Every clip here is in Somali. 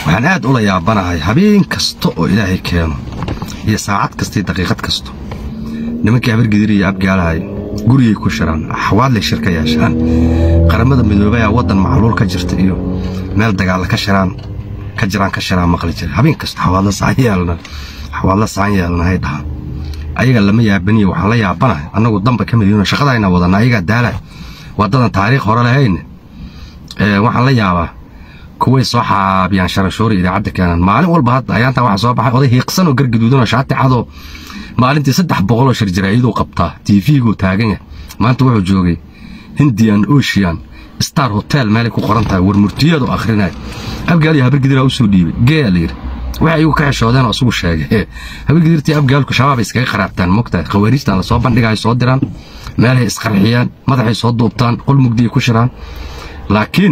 waxaan aad ula yaabanahay habeen kasta oo ilaahay keeno iyo saacad kasta iyo daqiiqad kasto nimankii habargidir iyo abgaalahay gurigay ku shiraan axwaadlay shir ka yeeshaan qaramada midoobay aa waddan macluul ka jirta iyo meel dagaalla ka shiraan ka jiraan ka shiraan maqli jira habeen kasta xawaadla saan yeelna xawaadla saan yeelna hay dhahaan ayaga lama yaabaniyo waxaan la yaabanahay annagu damba ka midino shaqadayna wadanna ayagaa daalay wadadan taariikh hore lahayne waxaan la yaabaa kuway soo xaabiyaan sharashoori idaacadda keenan maalin walba hadda ayaantaa waxaa soo baxay oday hiiqsan oo gargaduudan oo shaati cadoo maalintii saddex boqoloo shir jaraa'iduu qabtaa tiifiguu taagan yahay maanta wuxuu joogay hindian ocean star hotel meelay ku qoran tahay warmurtiyeedu akhrinaya abgaaliyo habargidiraa u soo dhiibay geeyaa la yidhi waxay igu ka xishoodeen oo isugu sheegay habargidirtii abgaalku shabaabay iskaga qaraabtaan mogtahay khawaariijtaan la soo bandhigaay soo diraan meelahay isqarxiyaan madaxay soo duubtaan qol mugdiyay ku shiraan laakiin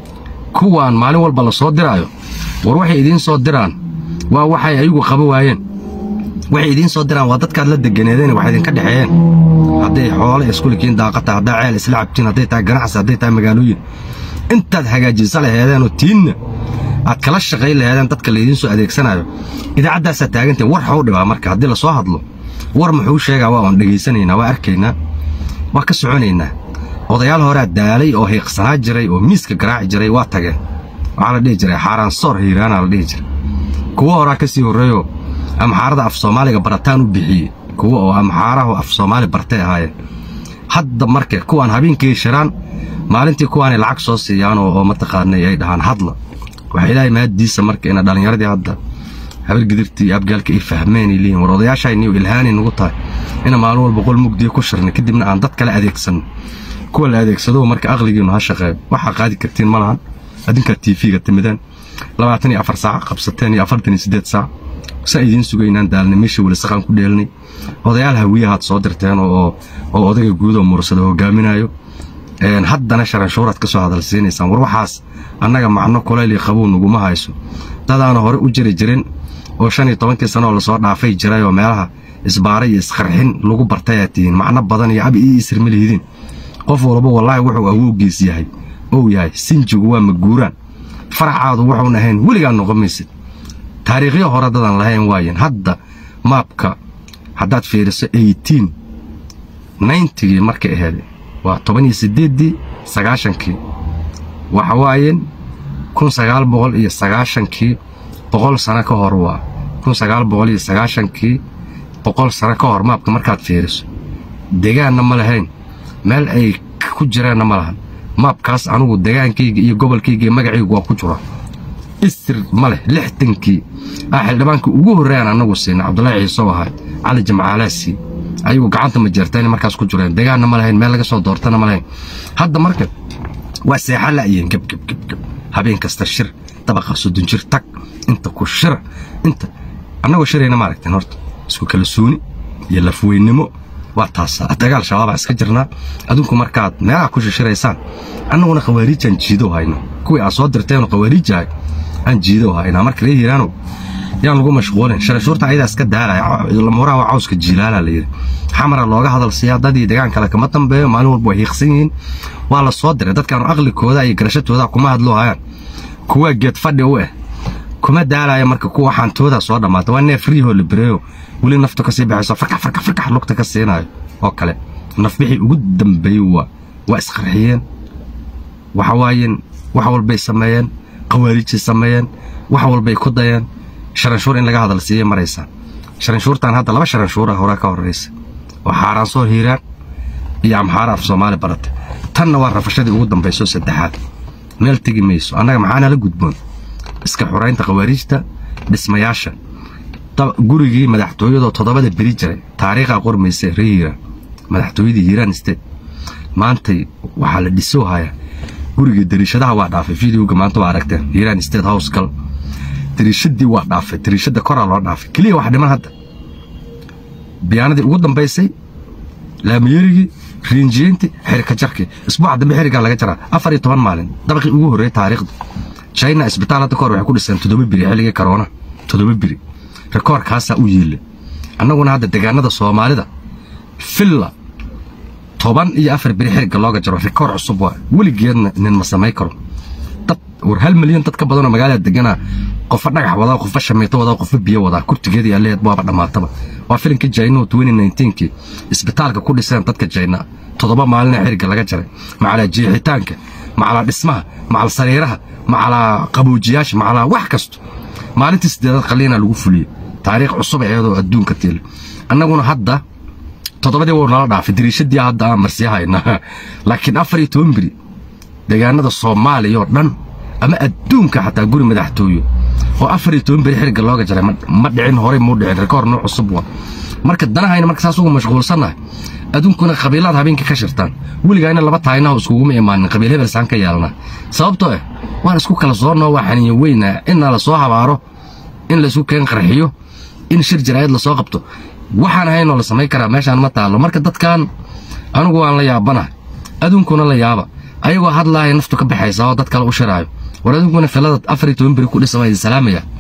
kuwaan maalin walba la soo diraayo war waxay idiin soo diraan waa waxay ayagu qaba waayeen waxay idiin soo diraan waa dadkaad la deganeedeen wax idinka dhexeeyeen hadday xoole iskulikiin daaqata haddaa ceel isla cabtiin hadday tahay ganacsi hadday tahay magaalooyin intaad hagaajisa laheedeenoo tiinna aad kala shaqayn laheedeen dadka laydiin soo adeegsanayo idaacaddaasaa taagantay war xau dhibaa marka haddii lasoo hadlo war muxuu sheegaa waa oon dhegaysanaynaa waa arkaynaa waa ka soconaynaa odayaal horaa daalay oo hiiqsanaa jiray oo miiska garaaci jiray waa tageen waxaa la dhihi jiray xaaraan soor hiiraanaa la dhihi jiray kuwo horaa ka sii horreeyoo amxaarada af soomaaliga barataan u bixiyey kuwa oo amxaarahu af soomaali bartay ahaayeen hadda marka kuwaan habeenkii shiraan maalintii kuwaanay lacag soo siiyaan oo mataqaanay ay dhahaan hadla waxaa ilaahay mahaddiisa marka ina dhallinyaradii hadda habargidirtii iyo abgaalka ay fahmeen ay leeyihin war odayaashayniyo ilhaanay nugu tahay ina maalin walba qol mugdiya ku shirnay kadibna aan dad kale adeegsanno kuwa la adeegsado marka aqligiinu ha shaqeeyo waxaa qaadi kartiin ma lahan adinkaa tiifiga timideen labaatan iyo afar saac qabsateen iyo afartan iyo siddeed saac sa idiin sugaynaan daalnay meesha weli saqaan ku dheelnay odayaal hawiyahaad soo dirteen oo oo odayga guud oo mursada hogaaminayo haddana sharanshuuraad ka soo hadalsiinaysaan war waxaas annaga macno kulayl iyo qabow naguma hayso dadaana hore u jiri jirin oo shan iyo tobankii sano oo lasoo dhaafay jiray oo meelaha isbaara iyo isqarxin lagu bartay aad tihiin macno badan iyo abi ii isir ma lihidiin qof walba wallaahi wuxuu awowgiis yahay ou yahay sinjigu waa maguuraan faracaadu wuxuun ahayn weligaa noqon maysid taariikhyo hore dadan lahayn waayen hadda maabka haddaad fiiriso eightiin nayntigii markay ahayd waa toban iyo siddeeddii sagaashankii waxa waayeen kun sagaal boqol iyo sagaashankii boqol sano ka hor waa kun sagaal boqol iyo sagaashankii boqol sano ka hor maabka markaad fiiriso degaanna ma lahayn meel ay ku jireenna ma lahan maabkaas anugu degaankayga iyo gobolkayga iyo magacaygu waa ku jura istir ma leh lixdankii aa xildhibaankii ugu horreeyaan annagu siina cabdullaahi ciisow ahaa cali jamcaalaasii ayagu gacanta ma jeertayna markaas ku jireen degaanna ma lahayn meel laga soo doortana ma lahayn hadda marka waa seexa la'yihiin gebgebgebgeb habeen kasta shir dabaqa soddon jir tag inta ku shira inta annagoo shirayna ma aragteen horta isku kala suuni iyo lafweynimo waa taas dagaal shabaabaa iska jirnaa adinku markaad meelaha ku shishiraysaan annaguna khawaariijaan jiidow hayno kuwii aad soo dirteenoo khawaariijahay aan jiidow haynaa marka ree hiiraanow yaan lagu mashquulin sharashuurta ayadaa iska daalaya lamuuraha waa cawska jiilaalaa la yidhi xamara looga hadal siiyaa dadii degaan kale kama dambeeyo maalin walba way hiiqsan yihiin waa la soo diray dadkaanu aqligooda iyo garashatooda kuma hadloo hayaan kuwaa geed fadhi u ah kuma daalaya marka kuwa xaantooda soo dhammaata waa neef riihoo la bereeyo weli naftu kasii baxayso farkax farkax farkax lugta ka siinayo oo kale nafbixii ugu dambeeyey waa waa isqarxiyeen waxa waayeen wax walbay sameeyeen khawaariijay sameeyeen wax walbay ku dayeen sharanshuur in laga hadal siiyey maraysaa sharanshuurtan hadda laba sharanshuura horaa ka horraysa oo xaaraan soo hiiraan iyo amxaara af soomaali barata tanna waa rafashadii ugu dambayso saddexaad meel tegi mayso annaga maxaana la gudboon iska xuraynta khawaariijta dhismayaasha gurigii madaxtooyadoo toddobada beri jiray taariikhaa qormaysa ree hiiraan madaxtooyadii hiiraan state maantay waxaa la dhisoo hayaa gurigii dariishadaha waa dhaafay videoga maanta waa aragteen hiiraan state house gal dariishadii waa dhaafay dariishada koraa loo dhaafay keliya wax dhiman hadda biyaanadii ugu dambaysay laamiyerigii riinjiyeyntii xirika jarkii isbuuca dambe xirigaa laga jaraa afar iyo toban maalin dabaqii ugu horreeyey taariikhda china isbitaal hadda kahor waxay ku dhiseen toddoba biri xilligii karoona toddoba biri rikoorkaasaa u yiille annaguna hadda degaanada soomaalida filla toban iyo afar biri xiriga looga jaro rikoor cusub waa weligeedna nin ma samay karo dad war hal milyan dad ka badanoo magaalada deganaa qofba dhagax wadaa qofba shamiito wadaa qofba biyo wadaa kurtigeedii aleed waaba dhammaataba waa filimkii jayno kii isbitaalka ku dhiseen dadka jayna toddoba maalina xiriga laga jaray macalaa jiixitaanka macalaa dhismaha macal sariiraha macalaa qabuujiyaasha macalaa wax kasto maalintii sideedaad qaliina lagu fuliyey taariikh cusub iyadoo adduunka tiil annaguna hadda toddobadii wuu nala dhaafay dariishadii hadda aan marsiyahayna laakiin afar iyo toban beri deegaanada soomaaliya oo dhan ama adduunka xataa guri madaxtooyo oo afar iyo toban beri xiriga looga jaray ma dhicin horey muu dhicin rikoor noo cusub waa marka danahayna marka saas ugu mashquulsannahay adduunkuna qabiilaad habeenkii ka shirtaan weligaayna laba taaynaho iskuguma imaanin qabiil hebel saan ka yeelnaa sababtoo ah waan isku kala soonnoo waa xaniyo weynaa inna la soo habaaro in laysku keen qarxiyo in shir jaraa'id lasoo qabto waxaan ahaynoo la samayn karaa meeshaan ma taallo marka dadkan anigu waan la yaabanahay adduunkuna la yaaba ayagoo hadlaaya naftu ka baxaysa oo dad kale u shiraayo war adduunkuna filada afar iyo toban beri ku dhisama idin salaamaya